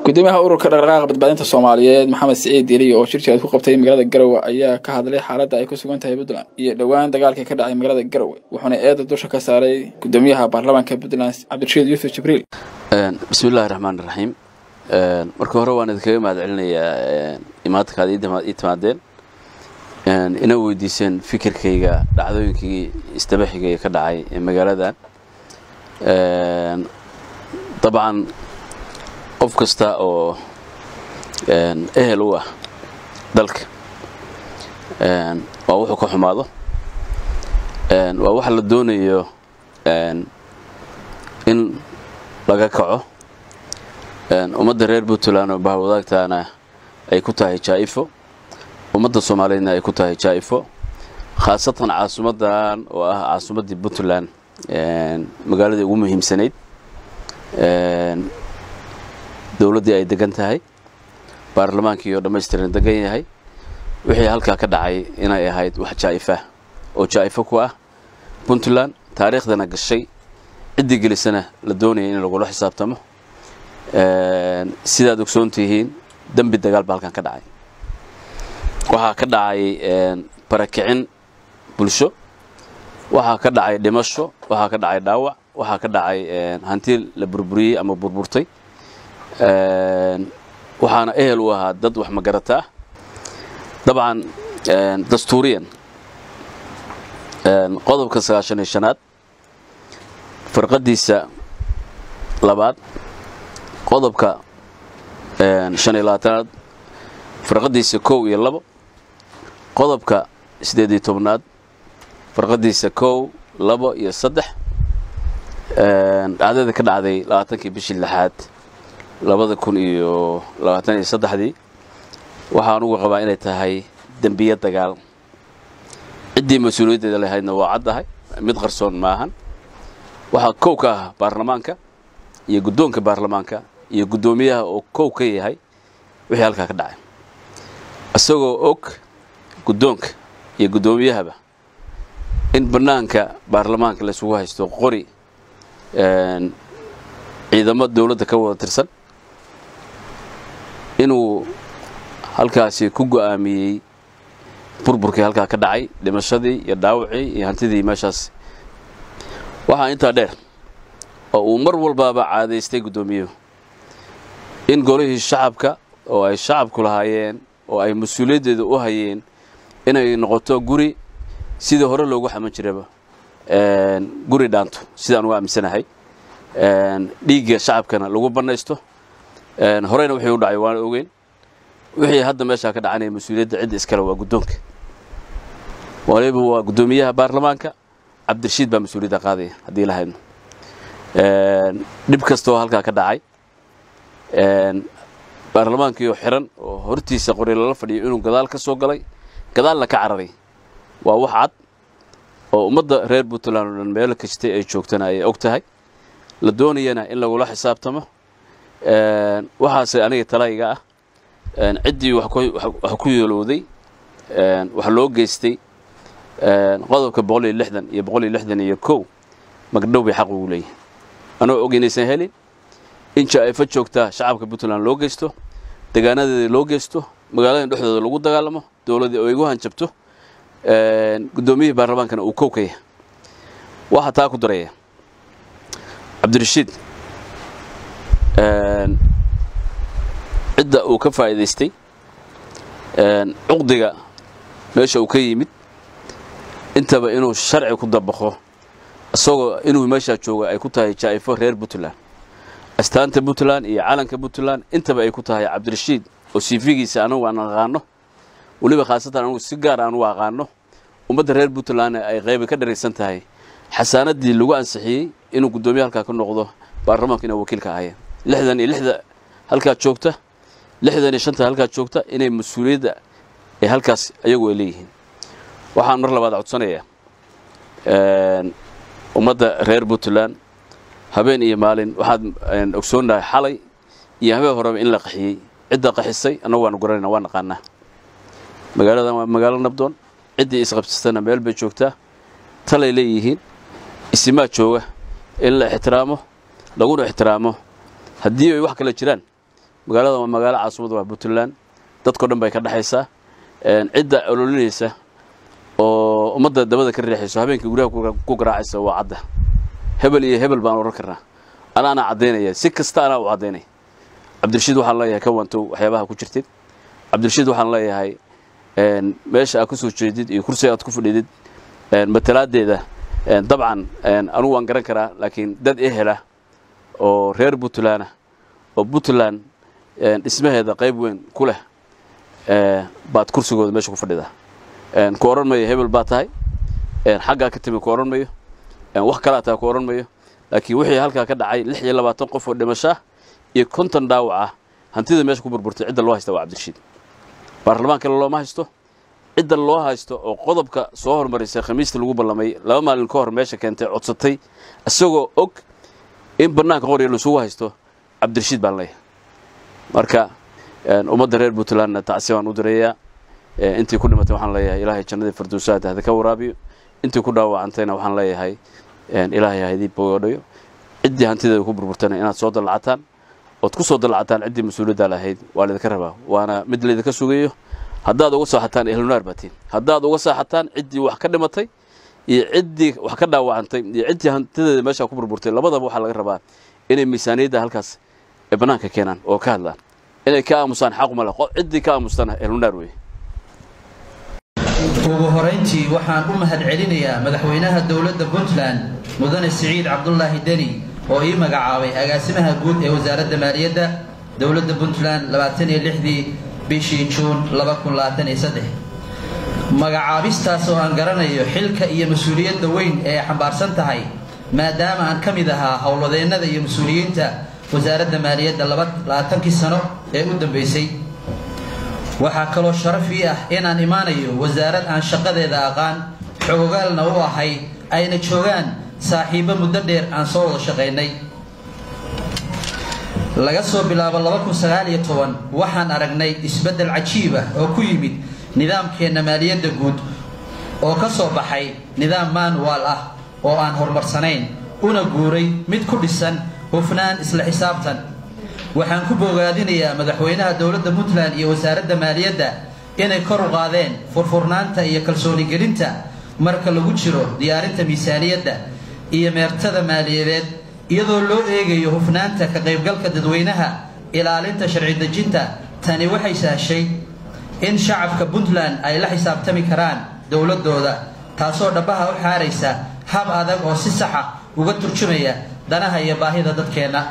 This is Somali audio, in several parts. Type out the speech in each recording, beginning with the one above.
gudoomiyaha ururka dhaqdhaqaaqa badbaadinta soomaaliyeed maxamed siciid deliy oo shir jiraad ku qabtay magaalada garowe ayaa ka hadlay xaaladda ay ku sugan tahay puntland iyo dhowaan dagaalkii ka dhacay magaalada garowe wuxuuna eeda dusha ka saaray gudoomiyaha baarlamaanka puntland cabdirashiid yuusuf jibriil bismillahi raxmaan raxiim marka hore waan idinkaga mahad celinayaa imaadkaad ii timaadeen ina weydiiseen fikirkayga dhacdooyinkii isdabaxigay ka dhacay ee magaaladan dabcan qof kasta oo ehel u ah dalka waa wuxuu ka xumaado waa waxa la doonayo in laga kaco ummadda reer puntland oo bahwadaagtaana ay ku tahay jaa'ifo ummadda soomaaliyeedna ay ku tahay jaa'ifo khaasatan caasimaddan oo ah caasimaddii puntland magaaladii ugu muhiimsanayd dowladdii ay degan tahay baarlamaankii oo dhammaystiran degan yahay wixii halkaa ka dhacay inay ahayd wax jaa'ifah oo jaa'ifo ku ah puntland taariikhdana gashay ciddii gelisana la doonaya in lagula xisaabtamo sidaad ogsoon tihiin dembi dagaal ba halkan ka dhacay waxaa ka dhacay barakicin bulsho waxaa ka dhacay dhimasho waxaa ka dhacay dhaawac waxaa ka dhacay hanti la burburiyey ama burburtay waxaana ehel u ahaa dad wax magarata ah dabcan dastuuriyan qodobka sagaashan iyo shanaad farqadiisa labaad qodobka shan iyo labaatanaad farqadiisa kow iyo labo qodobka siddeed iyo tobnaad farqadiisa kow labo iyo saddex dhacdada ka dhacday labaatankii bishii lixaad labada kun iyo labaatan iyo saddexdii waxaan ugu qabaa inay tahay dembiye dagaal ciddii mas-uuliyaddeeda lahaydna waa caddahay mid qarsoon maahan waxaa kow ka ah baarlamaanka iyo guddoonka baarlamaanka iyo guddoomiyaha oo kow ka yahay wixii halkaa ka dhacay isagoo og guddoonka iyo guddoomiyahaba in bannaanka baarlamaanka laysugu haysto qori ciidamo dowladda ka wada tirsan inuu halkaasi ku go'aamiyey burburkii halkaa ka dhacay dhimashadii iyo dhaawacii iyo hantidii meeshaas waxaa intaa dheer oo uu mar walbaaba caadaystay guddoomiyuhu in golihii shacabka oo ay shacabku lahaayeen oo ay mas-uuliyaddeeda u hayeen inay noqoto guri sidii hore loogu xaman jiraba guri dhaanto sidaan uga aaminsanahay dhiigga shacabkana lagu bannaysto horeyna wixii u dhacay waana ogeyn wixii hadda meeshaa ka dhacanaya mas-uuliyadda cidda iskale waa guddoonka waliba waa guddoomiyaha baarlamaanka cabdirashiid baa mas-uuliyadda qaadaya haddii la haydno dhib kasta oo halkaa ka dhacay baarlamaankiioo xiran oo hortiisa qori lala fadhiyo inuu gadaal ka soo galay gadaalna ka cararay waa wax cad oo ummadda reer puntland oo dhan meelo kastay ay joogtana ay og tahay la doonayana in lagula xisaabtamo waxaase aniga talayga ah ciddii wax ku yeelowday wax loo geystay qodobka boqol iyo lixdan iyo boqol iyo lixdan iyo kow magdhow bay xaq ugu leeyihin anoo og inaysan helin in jaa'ifo joogtaa shacabka puntland loo geysto degaanadeeda loo geysto magaaladan dhexdooda lagu dagaalamo dowladdii oo igu hanjabto guddoomiyihii baarlamaankana uu kow ka yahay waxaa taa ku daraya cabdirashiid cidda uu ka faa'iidaystay cuqdiga meesha uu ka yimid intaba inuu sharci ku dabaqo isagoo inuu meeshaa jooga ay ku tahay jaa'ifo reer puntland astaanta puntland iyo calanka puntland intaba ay ku tahay cabdirashiid oo siifigiisa anagu aan aqaano weliba khaasatan anugu si gaar aan u aqaano ummadda reer puntlandna ay qayba ka dharaysan tahay xasaanaddii lagu ansixiyey inuu guddoomiye halkaa ka noqdo baarlamaanku inay wakiilka ahayeen lixdan iyo lixda halkaa joogta lixdan iyo shanta halkaa joogta inay mas-uuliyadda ay halkaas ayagu ay leeyihiin waxaan mar labaad codsanayaa ummadda reer puntland habeen iyo maalin waxaad ogsoonnahay xalay iyo habeen horeba in la qaxiyey cidda qaxisay annagu waanu garanayna waa naqaanaa magaaladan waa magaalo nabdoon ciddii isqabsatana meel bay joogtaa talay leeyihiin isimaa jooga in la ixtiraamo laguna ixtiraamo haddii ay wax kale jiraan magaalada waa magaalo caasimad waa puntland dadkao dhan bay ka dhexaysaa cidda ololinaysa oo ummadda dabada ka riixayso habeenkii guryaha ku garaacaysa waa cadda hebel iyo hebel baan odhan karnaa anaana caddaynaya si kasta anaa u caddaynaya cabdirashiid waxaan leeyahay ka wantow waxyaabaha ku jirtid cabdirashiid waxaan leeyahay meesha aad ka soo jeedid iyo kursiga aad ku fadhidid matalaadeeda dabcan anugu waan garan karaa laakiin dad ehela oo reer puntland ah oo puntland dhismaheeda qayb weyn ku leh baad kursigooda meesha ku fadhidaa ku odhan mayo hebel baa tahay xaggaa ka timi ku odhan mayo wax kalaa tahay ku odhan mayo laakiin wixii halkaa ka dhacay lix iyo labaatan qof oo dhimasho ah iyo konton dhaawac ah hantida meesha ku burburtay cidda loo haysta waa cabdirashiid baarlamaan kale looma haysto cidda loo haysto oo qodobka soo hormarisay khamiista lagu ballamay laba maalin ka hor meesha keentay codsatay isagoo og in bannaanka qorya lasugu haysto cabdirashiid baan leeyahay marka ummadda reer puntlandna tacsi baan u direeyaa intii ku dhimatay waxaan leeyahay ilaahay jannadii firdowsaad hada ka waraabiyo intii ku dhaawacantayna waxaan leeyahay ilaahay ha idii bogoodhayo ciddii hantideeda ku burburtana inaad soo dallacataan ood ku soo dallacataan ciddii mas-uuliyaddaa lahayd waa laydinka rabaa waana mid laydinka sugayo haddaad uga saaxataan ehlunaar baatiin haddaad uga saaxataan ciddii wax ka dhimatay iyo ciddii wax ka dhaawacantay iyo ciddii hantideeda meeshaa ku burburtay labadaba waxaa laga rabaa inay miisaaniyadda halkaas ee bannaanka keenaan oo ka hadlaan inay ka aamusaan xaquma leh ciddii ka aamustana ehlunaar weeye ugu horayntii waxaan u mahad celinayaa madaxweynaha dowladda puntland mudane siciid cabdulaahi deni oo ii magacaabay agaasimaha guud ee wasaaradda maaliyadda dowladda puntland labaatan iyo lixdii bishii juun laba kun labaatan iyo saddex magacaabistaas oo aan garanayo xilka iyo mas-uuliyadda weyn ee ay xambaarsan tahay maadaama aan ka mid ahaa howlwadeennada iyo mas-uuliyiinta wasaaradda maaliyadda labaatankii sano ee u dambeysay waxaa kaloo sharaf ii ah inaan imaanayo wasaarad aan shaqadeeda aqaan xogogaalna u ahay ayna joogaan saaxiibbo muddo dheer aan soo wada shaqaynay laga soo bilaabo waxaan aragnay isbeddel cajiib ah oo ku yimid nidaamkeenna maaliyadda guud oo ka soo baxay nidaam maanuwaal ah oo aan horumarsanayn una guuray mid ku dhisan hufnaan isla xisaabtan waxaan ku bogaadinayaa madaxweynaha dowladda puntland iyo wasaaradda maaliyadda inay kor u qaadeen furfurnaanta iyo kalsoonigelinta marka lagu jiro diyaarinta miisaaniyadda iyo meertada maaliyadeed iyadoo loo eegayo hufnaanta ka qaybgalka dadweynaha ilaalinta sharci dejinta tani waxay sahshay in shacabka puntland ay la xisaabtami karaan dowladooda taasoo dhabbaha u xaaraysa hab adag oo si saxa uga turjumaya danaha iyo baahida dadkeenna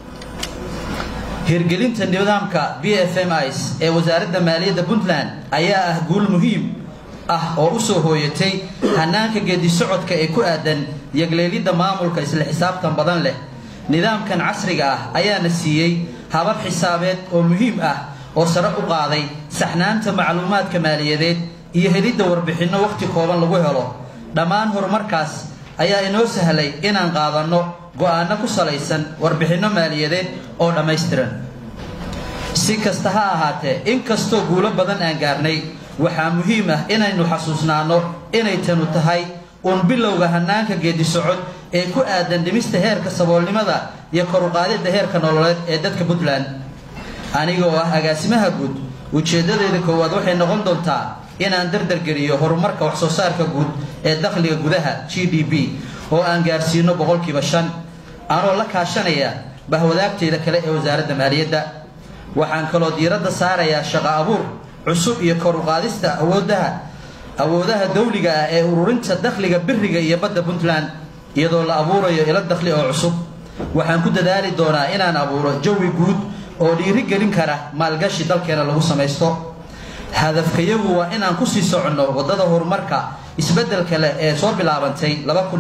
hirgelinta nidaamka b f m is ee wasaaradda maaliyadda puntland ayaa ah guul muhiim ah oo u soo hooyatay hanaanka geedi socodka ee ku aadan yagleelidda maamulka isla xisaabtan badan leh nidaamkan casriga ah ayaana siiyey habab xisaabeed oo muhiim ah oo sare u qaaday saxnaanta macluumaadka maaliyadeed iyo helidda warbixinno wakhti kooban lagu helo dhammaan horumarkaas ayaa inoo sahlay inaan qaadanno go'aano ku salaysan warbixinno maaliyadeed oo dhammaystiran si kasta ha ahaatee inkastoo guulo badan aan gaarnay waxaa muhiim ah inaynu xasuusnaanno inay tanu tahay uun bilowga hanaanka geedi socod ee ku aadan dhimista heerka saboolnimada iyo koruqaadidda heerka nololeed ee dadka puntland aniga oo ah agaasimaha guud ujeeddadeeda koowaad waxay noqon doontaa inaan dardargeliyo horumarka waxsoo saarka guud ee dakhliga gudaha g d b oo aan gaarsiino boqolkiiba shan anoo la kaashanaya bahwadaagteeda kale ee wasaaradda maaliyadda waxaan kaloo diiradda saarayaa shaqo abuur cusub iyo kor u qaadista awoodaha awoodaha dawliga ah ee ururinta dakhliga biriga iyo badda puntland iyadoo la abuurayo ilo dakhli oo cusub waxaan ku dadaali doonaa inaan abuuro jawi guud oo dhiirigelin kara maalgashi dalkeena lagu samaysto hadafkayagu waa inaan kusii soconno waddada horumarka isbeddelka leh ee soo bilaabantay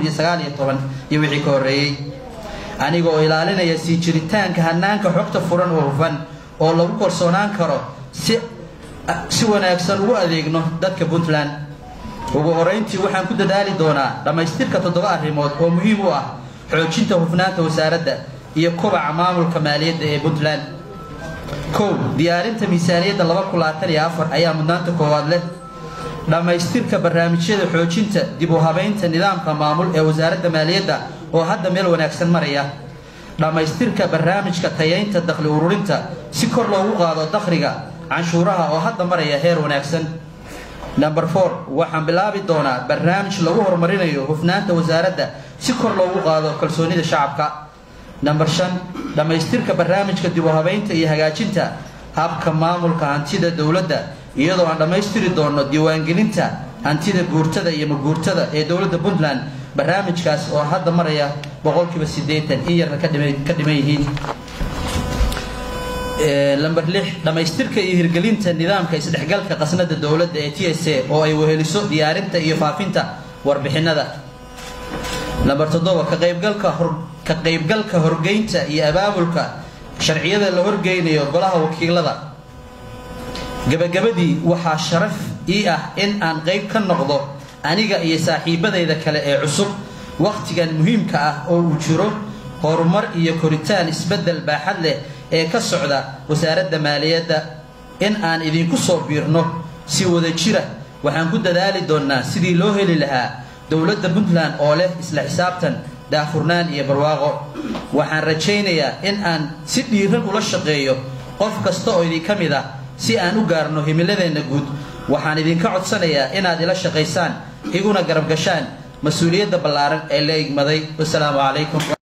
iyo wixii ka horreeyey aniga oo ilaalinaya sii jiritaanka hanaanka xogta furan oo hufan oo lagu kalsoonaan karo si si wanaagsan ugu adeegno dadka puntland ugu horeyntii waxaan ku dadaali doonaa dhammaystirka toddoba arrimood oo muhiim u ah xoojinta hufnaanta wasaaradda iyo kobaca maamulka maaliyadda ee puntland kow diyaarinta miisaaniyadda ayaa mudnaanta koowaad leh dhammaystirka barnaamijyada xoojinta dib u habaynta nidaamka maamul ee wasaaradda maaliyadda oo hadda meel wanaagsan maraya dhammaystirka barnaamijka tayaynta dakhli ururinta si kor loogu qaado dakhliga canshuuraha oo hadda maraya heer wanaagsan number four waxaan bilaabi doonaa barnaamij lagu horumarinayo hufnaanta wasaaradda si kor loogu qaado kalsoonida shacabka number shan dhammaystirka barnaamijka dib u habaynta iyo hagaajinta habka maamulka hantida dowladda iyadoo aan dhammaystiri doono diiwaangelinta hantida guurtada iyo maguurtada ee dowladda puntland barnaamijkaas oo hadda maraya boqolkiiba siddeetan in yarna ka dhiman yihiin lamber lix dhammaystirka iyo hirgelinta nidaamka isdhexgalka qasnada dowladda ee t s a oo ay weheliso diyaarinta iyo faafinta warbixinada lamber toddoba ka qaybgalka ka qaybgalka horgeynta iyo abaabulka sharciyada la horgeynayo golaha wakiilada gabagabadii waxaa sharaf ii ah in aan qayb ka noqdo aniga iyo saaxiibadayda kale ee cusub wakhtigan muhiimka ah oo uu jiro horumar iyo koritaan isbeddel baaxad leh ee ka socda wasaaradda maaliyadda in aan idinku soo biirno si wada jira waxaan ku dadaali doonnaa sidii loo heli lahaa dowladda puntland oo leh isla xisaabtan daafurnaan iyo barwaaqo waxaan rajaynayaa in aan si dhiiran ula shaqeeyo qof kasta oo idinka mid ah si aan u gaarno himiladeenna guud waxaan idinka codsanayaa inaad ila shaqaysaan iguna garab gashaan mas-uuliyadda ballaaran ee la igmaday wasalaamu calaykum